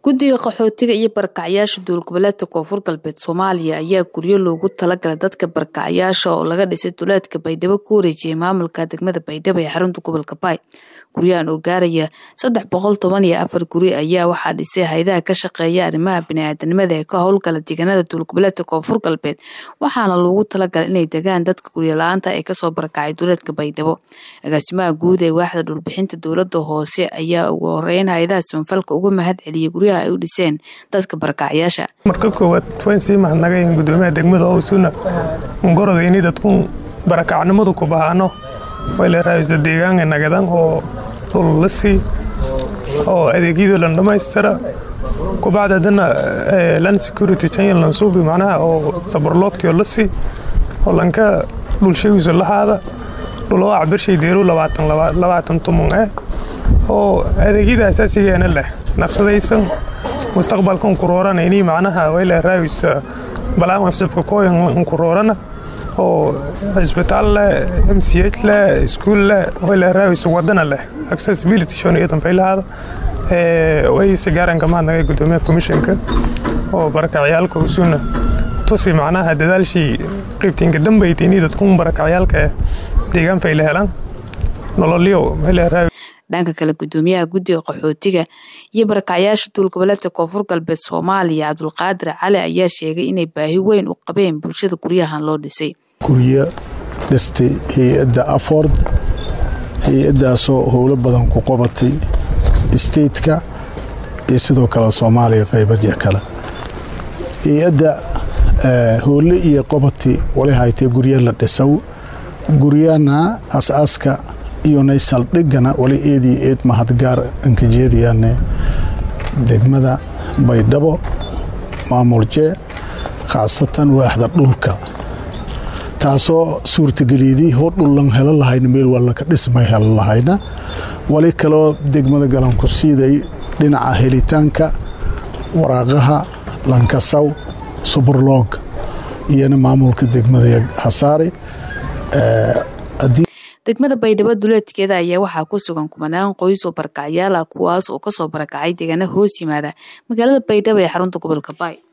guddiga qaxootiga iyo barakacyaasha dowlgoboleedka koonfur galbeed soomaaliya ayaa guryo loogu talagalay dadka barakacyaasha oo laga dhisay duleedka baydhabo ku wareejiyay maamulka degmada baydhabo ee xarunta gobolka baay guryahan oo gaaraya saddex boqol toban iyo afar guri ayaa waxaa dhisay hay-adaha ka shaqeeya arrimaha biniaadanimada ee ka howlgala deegaanada dowlgoboleedka koonfur galbeed waxaana loogu talagalay inay degaan dadka guryo la-aanta ee kasoo barakacay duleedka baydhabo agaasimaha guud ee waaxda dhulbixinta dowlada hoose ayaa ugu horeyn hay-adaha soonfalka uga mahad celiyay guryaha ay u dhiseen dadka barakacyaasha marka koowaad waan sii mahadnagayn gudoomiyaha degmada owsuna ungoroda ini dadkun barakacnimadu ku bahaano wayleeraaysa deegaanka nagadan oo dhul la sii oo adeegyadu lan dhammaystira kubacda haddana land security channel lan suubi macnaha oo sabarloodkii oo la sii oo lanka dhulshagiisu lahaada dhuloo acbirshay deeru labaatan tumon eh oo adeegyada asaasigeena leh naqshadaysan mustaqbalkan kuroorana inii macnaha wayleeraaysa balaam afsabka kooyan kuroorana oo cisbitaal leh m c h leh iskuul leh wayleeraaysa wadana leh accessibility shon iyo danfaylahaada wayse gaaranka mahadnagay gudoomiyaha komishanka oo barakacyaalka usuna tusi macnaha dadaalshii qeybtiinka dambayta inii dadkun barakacyaalka eh deegaan fayla helaan nololyo wayleeraayo dhanka kale gudoomiyaha guddiga qaxootiga iyo barakacyaasha duulgoboleedka koonfur galbeed soomaaliya cabdulqaadir cali ayaa sheegay inay baahi weyn u qabeen bulshada guryahan loo dhisay guryo dhistay hay-adda aford hay-addaasoo howlo badan ku qabatay stateka iyo sidoo kale soomaaliya qaybadya kale hay-adda howle iyo qabati wali haytay guryo la dhisaw guryana as-aaska iyonay saldhigana wali eedii eed mahadgaar ankajeediyaane degmada baydhabo maamulje khaasatan waaxda dhulka taasoo suurtageliyadii hoo dhullan helo lahayna meel wallaka dhismay helo lahayna wali kaloo degmada galanku siiday dhinaca helitaanka waraaqaha lankasaw suburloog iyona maamulka degmada hasaari degmada baydhabo duleedkeeda ayaa waxaa ku sugan kumanaan qoys oo barakacyaal ah kuwaas oo kasoo barakacay deegaana hoos yimaada magaalada baydhabo ee xarunta gobolka baay